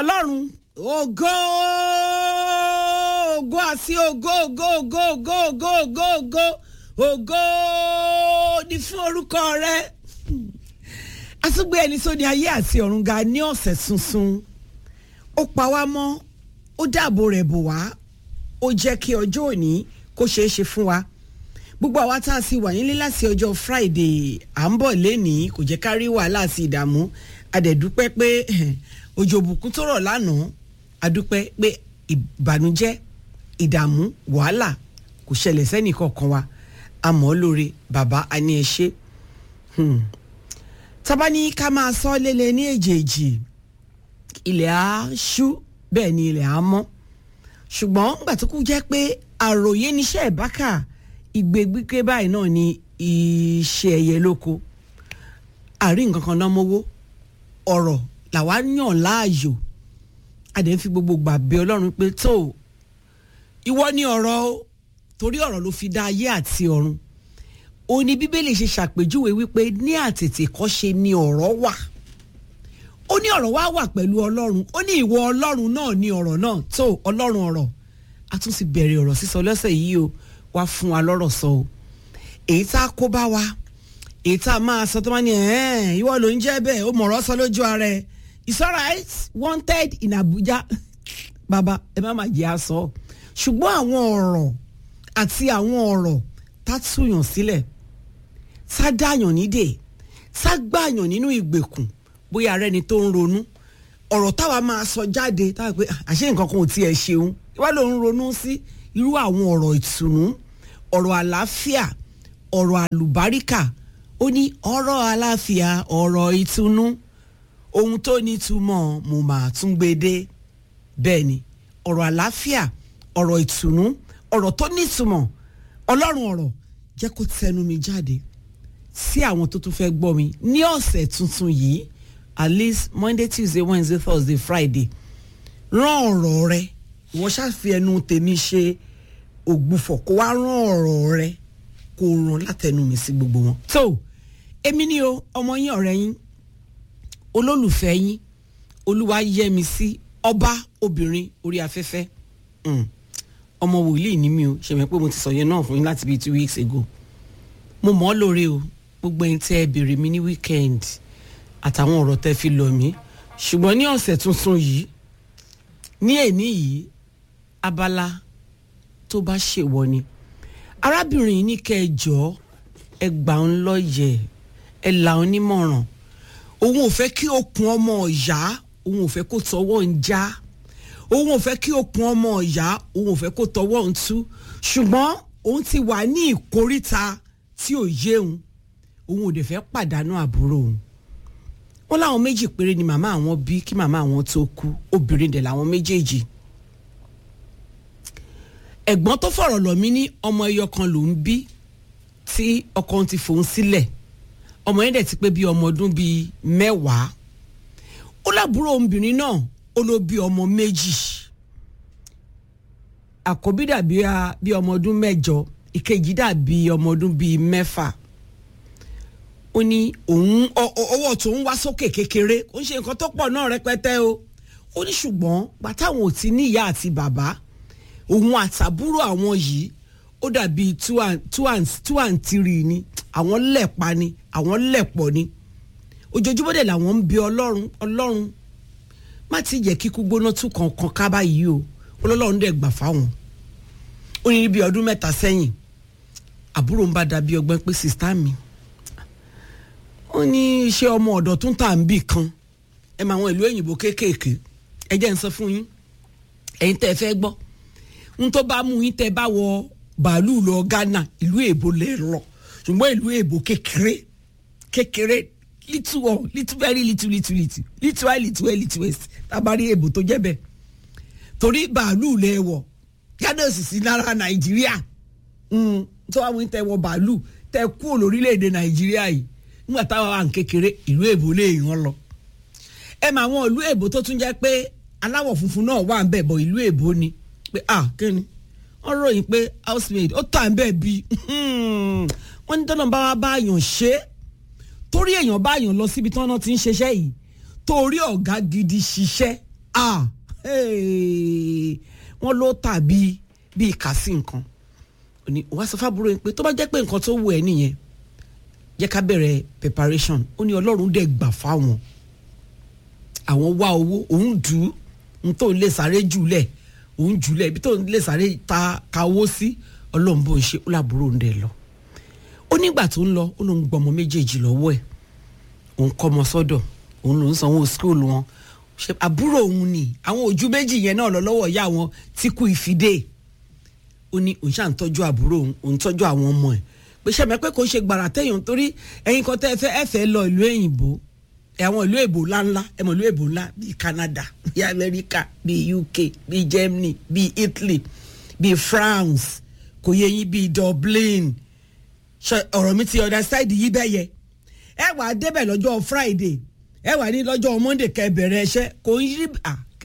ọlọ́run ògo ògo àti ògo ògo ògo ògo ògo ògo ògo ògo ní fún orúkọ rẹ àtúgbé ẹni tó ní ayé àti ọ̀run ga ní ọ̀sẹ̀ tuntun ó pa wá mọ́ ó dáàbò rẹ̀ bò wá ó jẹ́ kí ọjọ́ òní kó ṣeé ṣe fún wa gbogbo àwa tá a sì wà nílé láti ọjọ́ friday à ń bọ̀ lénìí kò jẹ́ ká rí wàhálà àti ìdààmú adẹ̀dúpẹ́ pé òjò òbùkún tó rọ̀ lánàá adúpẹ́ pé ìbànújẹ́ ìdààmú wàhálà kò ṣẹlẹ̀ sẹ́nì kankan wa àmọ́ lóore bàbá a ní ẹ ṣe tábà ní ká máa sọ lélẹ̀ ní èjèèjì ilẹ̀ á ṣú bẹ́ẹ̀ ni ilẹ̀ á mọ́ ṣùgbọ́n gbà tó kú jẹ́ pé àròyé níṣẹ́ ìbákà ìgbégbígbé báyìí náà ni iṣẹ́ ẹyẹ lóko àrí nǹkan kan náà mówó ọ̀rọ̀ làwa yàn láàyò adẹ̀ ń fi gbogbo gbà bẹ ọlọ́run pé tó ìwọ ni ọ̀rọ̀ o torí ọ̀rọ̀ ló fi dá ayé àti ọ̀run ó ní bíbélì ṣe ṣàpèjúwe wípé ní àtètè kọ́ṣe ni ọ̀rọ̀ wà ó ní ọ̀rọ̀ wá wà pẹ̀lú ọlọ́run ó ní ìwọ ọlọ́run náà ní ọ̀rọ̀ náà tó ọlọ́run ọ̀rọ̀ a tún ti bẹ̀rẹ̀ ọ̀rọ̀ sísọ lọ́sẹ̀ yìí o wá fún wa lọ́rọ̀ sọ o èyí tá a kó bá wa èyí tá a máa sọ tó máa ní ẹ̀ẹ́n ìwọ ló ń jẹ́ bẹ́ẹ̀ ó mọ̀rọ̀ sọ lójú ara ẹ̀ it's alright wanted in Abuja bàbá ẹ má má jẹ́ àsọ ṣùgbọ́n àwọn ọ̀rọ̀ àti àwọn ọ̀rọ̀ tá túyàn sílẹ̀ tá dáyàn nídè tá gbàyàn nínú ìgbèkùn bóyá ara ẹni tó ń ronú ọ̀rọ̀ táwa máa sọ jáde táwa pé àṣé nǹkan kan ò tiẹ̀ ṣeun ìwà ló ń ronú sí irú àwọn ọ̀rọ̀ ìtùnú ọ̀rọ̀ àlàáfíà ọ̀rọ̀ àlùbáríkà ó ní ọ̀rọ̀ àlàáfíà ọ̀rọ̀ ìtùnú ohun tó ní túmọ̀ mo máa tún gbé dé bẹ́ẹ̀ ni ọ̀rọ̀ àlàáfíà ọ̀rọ̀ ìtùnú ọ̀rọ̀ tó ní túmọ̀ ọlọ́run ọ̀rọ̀ jẹ́ kó tẹnu mi jáde sí àwọn tó tún fẹ́ gbọ́ mi ní ọ̀sẹ̀ tuntun yìí at least monday tuesday wednesday thursday friday rán ọ̀rọ̀ rẹ ìwọ ṣáfi ẹnu tèmi ṣe ògbufọ̀ kó wá rán ọ̀rọ̀ rẹ kó ràn látẹnu mi sí gbogbo wọn. tó èmi ni o ọmọ yín ọ̀rẹ́ yín olólùfẹ́ yín olúwa yẹ mi sí ọba obìnrin orí afẹ́fẹ́ ọmọ wòlíì ni mi o ṣèmi pé mo ti sọ yẹn náà fún yín láti bíi two weeks ago mo mọ̀ ọ́ lóore o gbogbo ẹ̀yin tẹ́ ẹ béèrè mi ní weekend àtàwọn ọ̀rọ̀ tẹ́ fi lọ̀ mí ṣùgbọ́n ní ọ̀sẹ̀ tuntun yìí ní èní yìí abala tó bá ṣèwọ ni arábìnrin yìí ní kẹ́ ẹ jọ ẹ gbà ń lọ́yẹ̀ ẹ là ń nímọ̀ràn òun ò fẹ́ kí okùn ọmọ ọ̀yá òun ò fẹ́ kó tọwọ́ ń já òun ò fẹ́ kí okùn ọmọ ọ̀yá òun ò fẹ́ kó tọwọ́ ń tú ṣùgbọ́n òun ti wà ní ìkóríta tí ò yé òun òun ò dẹ̀ fẹ́ pàdánù àbúrò òun wọn láwọn méjì péré ni màmá àwọn bí kí màmá àwọn tó kú obìnrin dẹ̀ làwọn méjèèjì ẹ̀gbọ́n tó fọ̀rọ̀ lọ̀ mí ní ọmọ ẹyọ kan ló ń bí tí ọkọ ti fòun sílẹ̀ ọmọ yẹn dẹ̀ ti pé bí ọmọ ọdún bíi mẹ́wàá ó lábúrò obìnrin náà ó ló bí ọmọ méjì àkọ́bí dàbí bí ọmọ ọdún mẹ́jọ ìkejì dàbí ọmọ ọdún bíi mẹ́fà ó ní òun ọwọ́ tó ń wá sókè kékeré ó ń ṣe nǹkan tó pọ̀ náà rẹpẹtẹ o ó ní ṣùgbọ́n bàtàwọn ò ti ní ìyá àti bàbá òun àtàbúrò àwọn yìí ó dàbí two and two and two and three ni àwọn lẹ̀pa ni àwọn lẹ̀pọ̀ ni ojoojúmọ́ dẹ̀ làwọn ń bi ọlọ́run ọlọ́run má ti jẹ́ kíkú gbóná tún kankan ká báyìí o ọlọ́run dẹ̀ gbà fáwọn ó ní bí ọdún mẹ́ta sẹ́yìn àbúrò ń bá dàbí ọgbọ́n pé sista mi ó ní iṣẹ́ ọmọ ọ̀dọ̀ tún tà ń bì kan ẹ máa wọn ìlú òyìnbó kéékèèké ẹ jẹ́ ń sọ fún yín ẹ̀yin tẹ́ ẹ fẹ́ gbọ́ n tó bá mú yín tẹ́ bá wọ bàálù lọ Ghana ìlú èbó lè lọ ṣùgbọ́n ìlú èbó kékeré kékeré little one little very little little little little high little well little west tábàárí èbó tó jẹ́ bẹ́ẹ̀ torí bàálù lè wọ̀ Ghana sì sí lára Nàìjíríà tó wà mú yín tẹ́ wọ bàálù tẹ́ kú lórílẹ̀‐èdè Nàìjíríà yìí nígbà táwọn wà ń kékeré ìlú èbó lè yàn lọ ẹ mà àwọn ìlú èbó tó tún jẹ́ pé aláwọ̀ funfun náà wà ń bẹ̀ bọ̀ ìlú èbó ni pé ah kíni wọ́n ròyìn pé housemaid ó tà ń bẹ̀ bí wọ́n ní tọ́nà bá wá bá yàn ṣe é torí èèyàn bá yàn lọ síbi tí wọ́n ti ń ṣiṣẹ́ yìí torí ọ̀gá gidi ṣiṣẹ́ ah hey, wọ́n ló tàbí bíi kàsí nǹkan ó ní wàá sọ fábúrò yín pé tó bá jẹ́ pé nǹkan tó wù ẹ́ nìyẹn jẹ́ ká bẹ̀rẹ̀ preparation ó ní ọlọ́run dẹ̀ gbà fáwọn àwọn wá owó òun dù ú n tó ń lè sáré jùlẹ̀ òun jùlẹ̀ ibi tó ń lè sáré ta ka owó sí ọlọ́run bó ń ṣe ó làbúrò ń dẹ̀ lọ ó nígbà tó ń lọ ó lóun gbọmọ méjèèjì lọ́wọ́ ẹ̀ òun kọ́ ọmọ sọ́dọ̀ òun lòún sanwó skul wọn ṣe àbúrò òun ni àwọn ojú méjì yẹn náà lọ lọ́wọ́ ìyá wọn tí kú ìfidé ó ní òun ṣáà ń tọ́jú àbúrò òun òun tọ́jú àwọn ọmọ ẹ̀ pé ṣẹ́mi pé kò ṣe gbàrà tẹ̀yìn torí ẹ̀yin kan tẹ́ ẹ fẹ́ ẹ fẹ́ lọ ìlú òyìnbó àwọn ìlú èbò ńláńlá ẹ mọ̀ ìlú èbò ńlá bíi Canada bíi America bíi UK bíi Germany bíi Italy bíi France kò yẹ yín bíi Dublin ọ̀rọ̀ mi ti understand yí bẹ́ẹ̀ yẹ ẹ wà á débẹ̀ lọ́jọ́ Friday ẹ wà ní lọ́jọ́ Monday kẹ́ bẹ̀rẹ̀ ẹṣẹ́ kò ń yí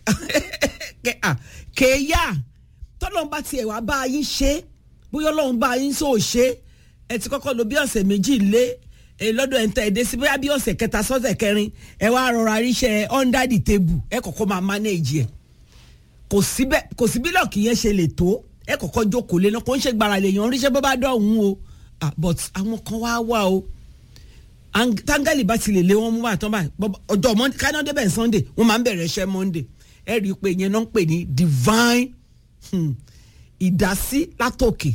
kéèyà tọ́lọ́n bá tiẹ̀ wá bá yín ṣe bóyá ọlọ́run bá yín sóò ṣe ẹ ti kọ́kọ́ lò bí ọ̀sẹ̀ méjì lé lọ́dọ̀ ẹ̀ ń tẹ̀ ẹ́ dé sí bóyá bí ọ̀sẹ̀ kẹta sọ́sẹ̀ kẹrin ẹ wá rọra ríṣẹ́ under the table ẹ kọ́kọ́ máa manage ẹ̀ kò síbẹ̀ kò sí bí lọ́ọ̀kì yẹn ṣe lè tó ẹ kọ́kọ́ jókòó lé náà kò ń ṣe gbàrà lè yàn ríṣẹ́ bó bá dọ̀hún o but àwọn kan wá wà o tángẹ́lì bá ti lè lé wọn mú wà tán báyìí ọjọ́ monday káná débẹ̀ sunday wọ́n máa ń bẹ̀rẹ̀ iṣẹ́ monday ẹ rí i pé ìyẹn náà ń pè ní divine ìdásí látòkè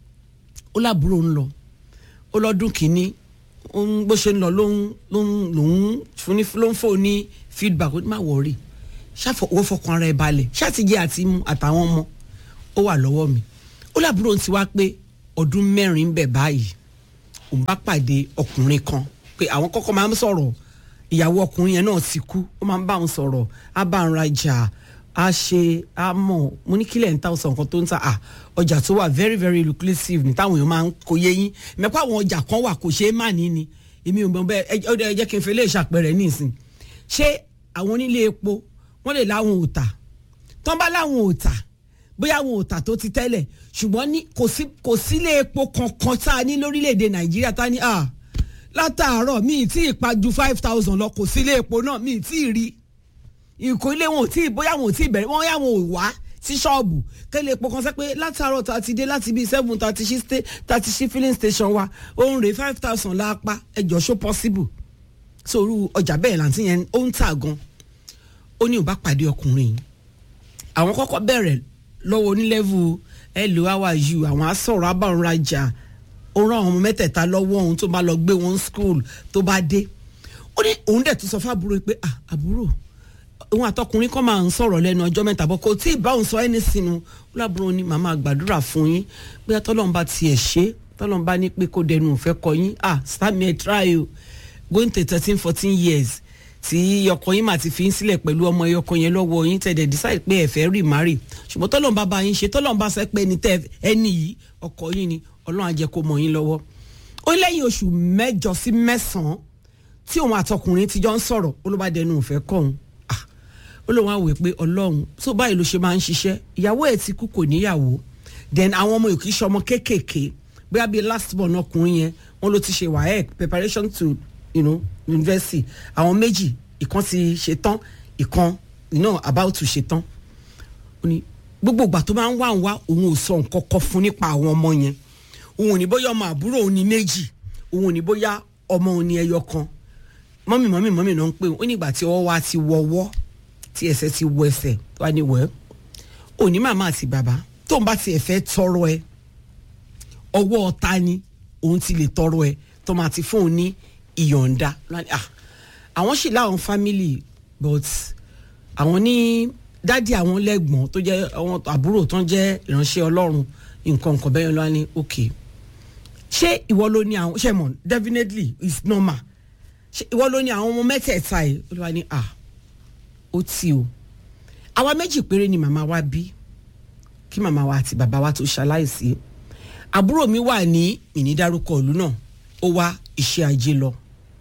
ó lábúrò ń lọ ó lọ́dún kìíní bó ṣe ń lọ ló ń lòún ló ń fò ní feedback ó ní má wọrí ṣàfọwọ́ fọkàn ara ẹ̀ balẹ̀ ṣàtìjẹ́ àti mu àtàwọn ọmọ ó wà lọ́wọ́ mi ó lábúrò ń ti wá pé ọdún mẹ́rin bẹ̀ báyìí òun bá pàdé ọkùnrin kan pé àwọn kọ́kọ́ máa ń sọ̀rọ̀ ìyàwó ọkùnrin yẹn náà ti kú ó máa ń bá òun sọ̀rọ̀ á bá òun rajà á ṣe á mọ̀ mo ní kílẹ̀ ń ta ọ̀sán kan tó ń ta à ọjà tó wà very very lucrative ní táwọn èèyàn máa ń kó yé yín mẹ́pọ̀ àwọn ọjà kan wà kò ṣeé má ní ni èmi ò mọ̀ bẹ́ẹ̀ ẹ jẹ́ kí n fi lè ṣàpẹẹrẹ nísìn ṣé àwọn onílé epo wọ́n lè láwọn ò tà tán bá láwọn ò tà bóyá àwọn ò tà tó ti tẹ́lẹ̀ ṣùgbọ́n ní kò sílé epo kankan tá a ní lórílẹ̀‐èdè nàìjíríà tá a ní à látàárọ̀ mi ì tí ì pa ju five thousand lọ kò sílé epo náà mi ì tí ì rí ìkó ilé wọn ò tí ì bóyá wọn ò tí ì bẹ̀rẹ̀ wọ́n yà wọn ò wá sí ṣọ́ọ̀bù kẹ́lẹ́ epo kan sẹ́ pé látàárọ̀ tá a ti dé láti bíi seven tá a ti ṣí tá a ti ṣí filling station wa òun rèé five thousand lápá ẹjọ́ ṣó possible sóru ọjà bẹ́ẹ̀ làǹtí yẹn ó ń tà gan ó ní ò bá pàdé ọkùnrin yìí àwọn kọ́kọ́ bẹ̀rẹ̀ lọ́wọ́ onílẹ́vù hello how are you àwọn asọ̀rọ̀ abáwọnrajà ó rán àwọn ọmọ mẹ́tẹ̀ẹ̀ta lọ́wọ́ òun tó bá lọ gbé wọn school tó bá dé ó ní òun dẹ̀ tún sọ fún àbúrò pé ah àbúrò òun àtọkùnrin kan máa ń sọ̀rọ̀ lẹ́nu ọjọ́ mẹ́ta bọ́ kò tí ì bá òun sọ ẹni sínú ó lábúrò ní màmá gbàdúrà fún yín bóyá tọ́lọ́run bá tiẹ̀ ṣe tọ́lọ́run bá ní pé kó dẹnu òfẹ́ kọ yín ah start me a try o going to thirteen fourteen years tí ọkọ yín mà ti fi ń sílẹ̀ pẹ̀lú ọmọ ẹyọkọ yẹn lọ́wọ́ yín tẹ̀dẹ̀ decide pé ẹ fẹ́ remarry ṣùgbọ́n tọ́lọ́n bá bá yín ṣe tọ́lọ́n bá sẹ́ pé ẹni tẹ́ ẹni yìí ọkọ yín ni ọlọ́run á jẹ́ kó mọ yín lọ́wọ́. ó lẹ́yìn oṣù mẹ́jọ sí mẹ́sàn-án tí òun àtọkùnrin ti jọ ń sọ̀rọ̀ ó ló bá dẹnu òfẹ́ kọ́ òun ó lóun á wò pé ọlọ́run tó báyìí ló ṣe máa ń ṣiṣẹ́ ìyàwó ẹ̀ ti kú kò níyàwó then àwọn ọmọ òkè ṣọmọ kéékèèké bóyá bíi last born ọkùnrin yẹn wọn ló ti ṣe waec preparation to you know, university àwọn méjì ìkan ti ṣe tán ìkan you know, about to ṣe tán ó ní gbogbo ìgbà tó máa ń wá ń wá òun ò sọ nǹkan kan fún nípa àwọn ọmọ yẹn òun ò ní bóyá ọmọ àbúrò òun ní méjì òun ò ní bóyá ọmọ òun ní ẹyọ kan mọ́mì mọ́mì mọ́mì náà ń pè ó nígbà tí ọwọ́ wa ti wọ́wọ́ tí ẹsẹ̀ ti wọ ẹsẹ̀ wá ní wẹ́ òní màmá àti bàbá tóun bá tiẹ̀ fẹ́ tọrọ ẹ ọwọ́ ọ̀tá ni òun ti lè tọrọ ẹ tó máa ti fóun ní ìyọ̀ǹda àwọn sì láwọn family but àwọn ní dádì àwọn lẹ́gbọ̀n tó jẹ́ àwọn àbúrò tó ń jẹ́ ìránṣẹ́ ọlọ́run nǹkan nǹkan bẹ́ẹ̀ lọ́wọ́ ni ok ṣé ìwọ ló ní àwọn ṣe mọ̀ definitely it's normal ṣé ìwọ ló ní àwọn ọmọ mẹ́tẹ̀ẹ̀ta yìí ó lọ́wọ́ ni ah ó ti o àwa méjì péré ni màmá wa bí kí màmá wa àti bàbá wa tó ṣaláìsí àbúrò mi wà ní ìnídárúkọ ìlú náà ó wá iṣẹ́ ajé lọ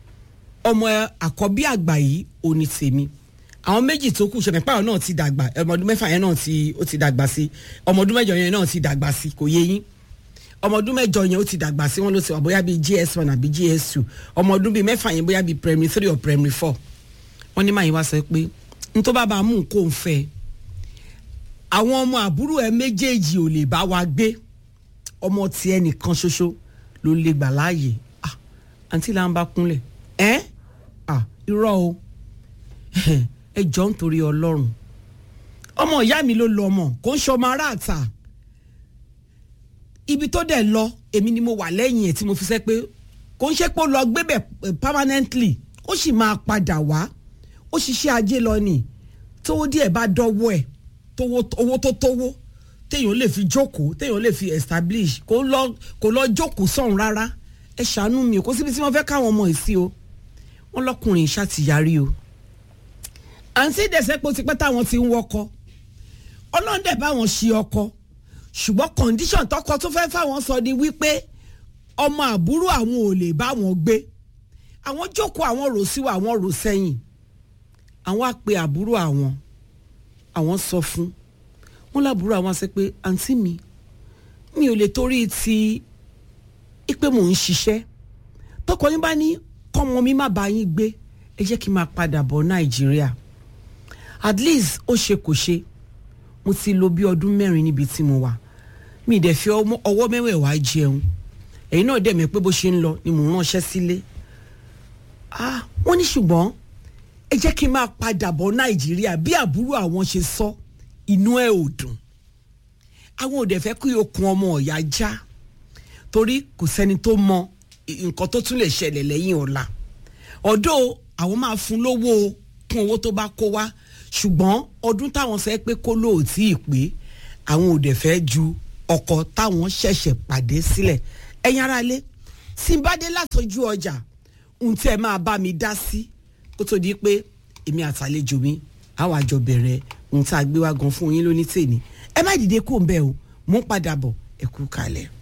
ọmọ àkọ́bí àgbà yìí ò ní tèmi àwọn méjì tó kù ṣẹlẹ̀ pààrọ̀ náà ti dàgbà ọmọ ọdún mẹ́fà yẹn náà ti ó ti dàgbà sí ọmọ ọdún mẹ́jọ yẹn náà ti dàgbà sí kò yé yín ọmọ ọdún mẹ́jọ yẹn ó ti dàgbà sí wọn ló ti wà bóyá bíi gs one àbí gs two ọmọ ọdún bíi mẹ́fà yẹn bóyá bíi primary three or primary four wọ́n ní màyín wá sọ pé nítorí bá máa mú kó ń fẹ́ àwọn ọmọ àbúrò ẹ méjèèjì ò lè bá wa gbé ọmọ tiẹ̀ nìkan ṣoṣo ló lè gbà láàyè ah àǹtí là ń bá kúnlẹ̀ ẹ́ ah irọ́ o ẹ jọ ń torí ọlọ́run ọmọ ìyá mi ló lọ ọmọ kò ń ṣọmọ aráàta ibi tó dẹ̀ lọ èmi ni mo wà lẹ́yìn ẹ̀ tí mo fi sẹ́ pé kò ń ṣe pé ó lọ gbébẹ̀ permanently ó sì máa padà wá ó ṣiṣẹ́ ajé lọ nì tówó díẹ̀ bá dọ́wọ́ ẹ̀ tówó owó tó tówó téèyàn lè fi jókòó téèyàn lè fi establish kò lọ kò lọ jókòó sọ̀hún rárá ẹ ṣàánú mi kò síbi tí wọ́n fẹ́ káwọn ọmọ yìí sí o wọ́n lọ́kùnrin ṣàtìyàrí o àǹtí ìdẹ̀sẹ̀pọ̀ ti pẹ́ táwọn ti ń wọkọ ọlọ́run dẹ̀ báwọn ṣe ọkọ ṣùgbọ́n condition tọkọ tó fẹ́ fáwọn sọ ni wípé ọmọ àbúrò àwọn ò lè bá wọn gbé àwọn jókòó àwọn rò síwá àwọn rò sẹ́yìn àwọn á pe àbúrò àwọn àwọn sọ fún wọn lábúrò àwọn sọ pé àǹtí mi mi ò lè torí ti ipe mò ń ṣiṣẹ́ tọkọ yín bá ní kọ́mọ mi má bá yín gbé ẹ jẹ́ kí n máa padà bọ̀ nàìjíríà at least ó ṣe kò ṣe mo ti lò bí ọdún mẹ́rin níbi tí mo wà mi dẹ̀ fi ọwọ́ mẹ́wẹ̀ẹ̀wá jẹun ẹ̀yin náà dẹ̀ mẹ́ pé bó ṣe ń lọ ni mò ń ránṣẹ́ sílé ah wọ́n ní ṣùgbọ́n ẹ jẹ́ kí n máa padà bọ̀ nàìjíríà bí àbúrò àwọn ṣe sọ inú ẹ̀ ò dùn àwọn ò dẹ̀ fẹ́ kí okùn ọmọ ọ̀yà já torí kò sẹ́ni tó mọ nǹkan tó tún lè ṣẹlẹ̀ lẹ́yìn ọ̀la ọ̀dọ́ àwọn máa fún lówó kún owó tó bá kó wá ṣùgbọ́n ọdún táwọn sọ pé kó lóòtí ìpè àwọn ò dẹ̀ fẹ́ ju ọkọ táwọn ṣẹ̀ṣẹ̀ pàdé sílẹ̀ ẹ̀yin ara lé tí n bá dé látọjú ọjà ohun tí ẹ máa bá mi dá sí kó tó di pé èmi àtàlejò mi àwọn àjọ bẹ̀rẹ̀ ohun tá a gbé wá gan fún yín lóní tèmi ẹ má dìde kó ń bẹ̀ o mò ń padà bọ̀ ẹ kú kalẹ̀.